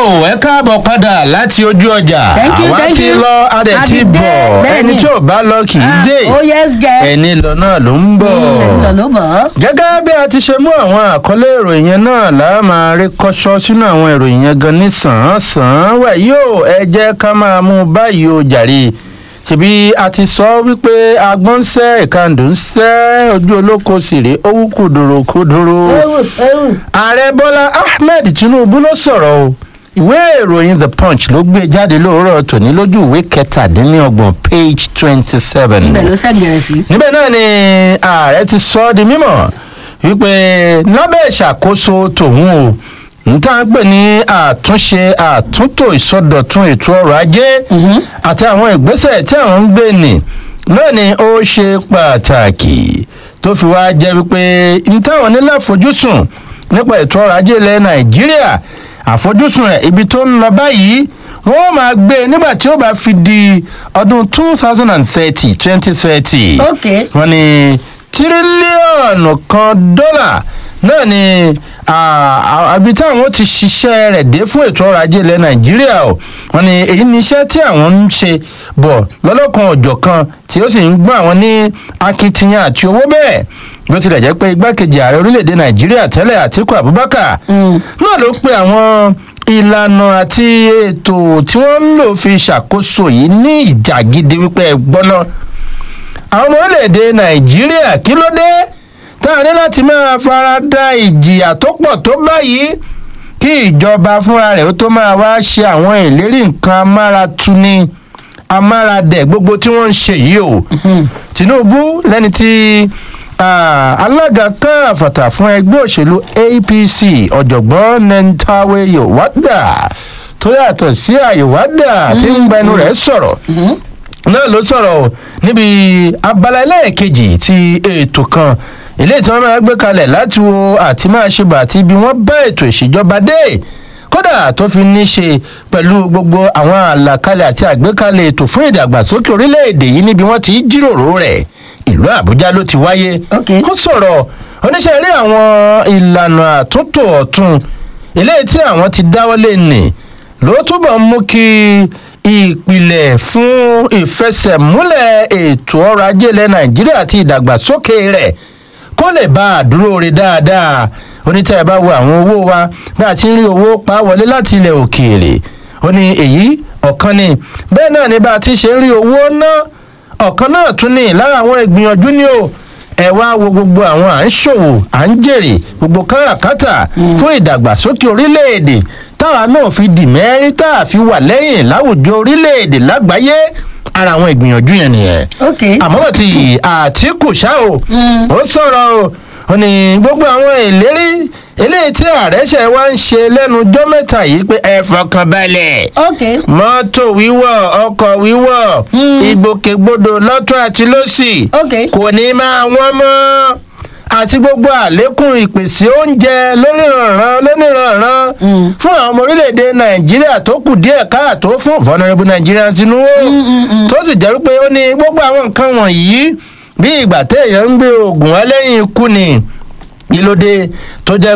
ẹ káàbọ̀ padà láti ojú ọjà Thank you, àwa thank ti you. lọ adẹ̀ A ti ti dé, bọ̀ bẹ́ẹ̀ ẹni ni. tí ò bá lọ kì í dé oh yes girl. ẹni lọ náà ló ń bọ̀. lọ ló bọ̀. gẹ́gẹ́ bí a ti ṣe mú àwọn àkọlé ìròyìn yẹn náà là á máa rí kọ́ṣọ́ sínú àwọn ìròyìn yẹn gan ní sàn-án-sàn wẹ̀ yóò ẹ jẹ́ ká máa mú un báyìí o jàre ṣèbí a ti sọ wípé agbọ́n ń sẹ́ ìkàndù ń sẹ́ ojú olóko sì rèé ó wú kùdùrù kùdùrù ewu ewu. ààrẹ bọ́lá ahmed tinubu ló sọ̀rọ̀ o ìwé ìròyìn the punch ló gbé jáde lóòrọ̀ tòní lójú ìwé kẹtàdínlọ́gbọ̀n page twenty seven ibẹ̀ ló ṣàgẹ̀rẹ̀ sí. níbẹ̀ náà ni ààrẹ ti sọ ọ́ di mímọ̀ wípé lábẹ́ ìṣàkóso tòun o níta ń pè ní àtúnṣe àtúntò ìsọdọ̀tun ètò ọrọ̀ ajé àti àwọn ìgbésẹ̀ tí àwọn ń gbé nì náà ni ó ṣe pàtàkì tó fi wá jẹ́ wípé níta àwọn nílẹ̀ àfojúsùn nípa ètò ọrọ̀ ajé ilẹ̀ nàìjíríà àfojúsùn rẹ̀ ibi tó ń lọ báyìí wọ́n máa gbé e nígbà tí ó bá fi di ọdún two thousand and thirty twenty thirty ok wọ́n ní tírílíọ̀nù kan dọ́là náà ni àbí táwọn ti ṣiṣẹ́ rẹ̀ dé fún ètò ọrọ̀ ajé ilẹ̀ nàìjíríà o wọ́n ní èyí ni iṣẹ́ tí àwọn ń ṣe bọ̀ lọ́lọ́kan ọ̀jọ̀ kan tí ó sì ń gbọ́ àwọn ní akitiyan àti owó bẹ́ẹ̀ bó tilẹ̀ jẹ́ pé igbákejì ààrẹ orílẹ̀-èdè nàìjíríà tẹ́lẹ̀ àtiku abubakar náà ló pe àwọn ìlànà àti ètò tí wọ́n ń lò fi ṣàkóso yìí ní ìjà gidi wípé ẹ gbọ́ná àwọn ọmọ orílẹ̀-èdè nàìjíríà kí ló dé tá a ní láti máa fara da ìjìyà tó pọ̀ tó báyìí kí ìjọba fúnra rẹ̀ ó tó máa wá ṣe àwọn ìlérí nǹkan amáratuni amáradẹ̀ gbogbo tí wọ́n ń ṣe yìí o tinubu lẹ́ni tí ah, alága kan àfàtà fún ẹgbẹ́ òṣèlú apc ọ̀jọ̀gbọ́n nentawe yowada tó yàtọ̀ sí àyèwádà tí ń gbẹnu rẹ̀ sọ̀rọ̀ náà ló sọ̀rọ̀ o níbi abala ẹlẹ́ẹ̀kejì ti ètò kan ilé tí wọ́n máa gbé kalẹ̀ láti wo àti máa ṣe bà àti ibi wọ́n bá ètò ìṣèjọba dé kódà tó fi ní ṣe pẹ̀lú gbogbo àwọn àlàkalẹ̀ àti àgbékalẹ̀ ètò fún ìdàgbàsókè orílẹ̀-èdè yìí níbi wọ́n ti ń jíròrò rẹ̀ ìlú àbújá ló ti wáyé Ok. ó sọ̀rọ̀ oníṣẹ́ rí àwọn ìlànà àtúntò ọ̀tun eléyìí tí àwọn ti dáwọ́lé nì ló túbọ̀ mú kí ìpìlẹ̀ fún ìfẹsẹ̀múlẹ̀ ètò ọrọ̀ ajé ilẹ̀ nàìjíríà àti ìdàgbàsókè rẹ̀ kó lè bá a dúró re dáadáa onítẹ̀ bá wo àwọn owó wa bá a ti ń rí owó pa wọlé láti ilẹ̀ òkèèrè ó ní èyí ọ̀kan ni bẹ́ẹ̀ náà ni bá a ti ṣe ń rí owó ná ọ̀kan náà tún ní lára àwọn ìgbìyànjú ni o ẹ wá wo gbogbo àwọn à ń ṣòwò à ń jèrè gbogbo káràkátà fún ìdàgbàsókè orílẹ̀-èdè táwa náà fi dì mẹ́rí tá a fi wà lẹ́yìn láwùjọ orílẹ̀-èdè lágbàáyé ara àwọn ìgbìyànjú yẹn nìyẹn ok àmọ́ tí àtìkù ṣá o ó sọ̀rọ̀ o ó ní gbogbo àwọn ìlérí eléyìí tí ààrẹ ṣe wá ń ṣe lẹ́nu ọjọ́ mẹ́ta yìí pé ẹ fọkàn balẹ̀ ok mọ́tò wíwọ̀ ọkọ̀ wíwọ̀ ìgbòkègbodò lọ́tún àti lọ́sì ok kò ní máa wọ́n mọ́ àti gbogbo àlékún ìpèsè oúnjẹ lóníranran lóníranran fún àwọn ọmọ orílẹ̀-èdè nàìjíríà tó kù díẹ̀ káàtó fún vulnerable nigerian tinubu tó sì jẹ́ wípé ó ní gbogbo àwọn nǹkan wọ̀nyí bí ìgbà téèyàn ń gbé oògùn ẹlẹ́yìn ikú ni kí ló dé tó jẹ́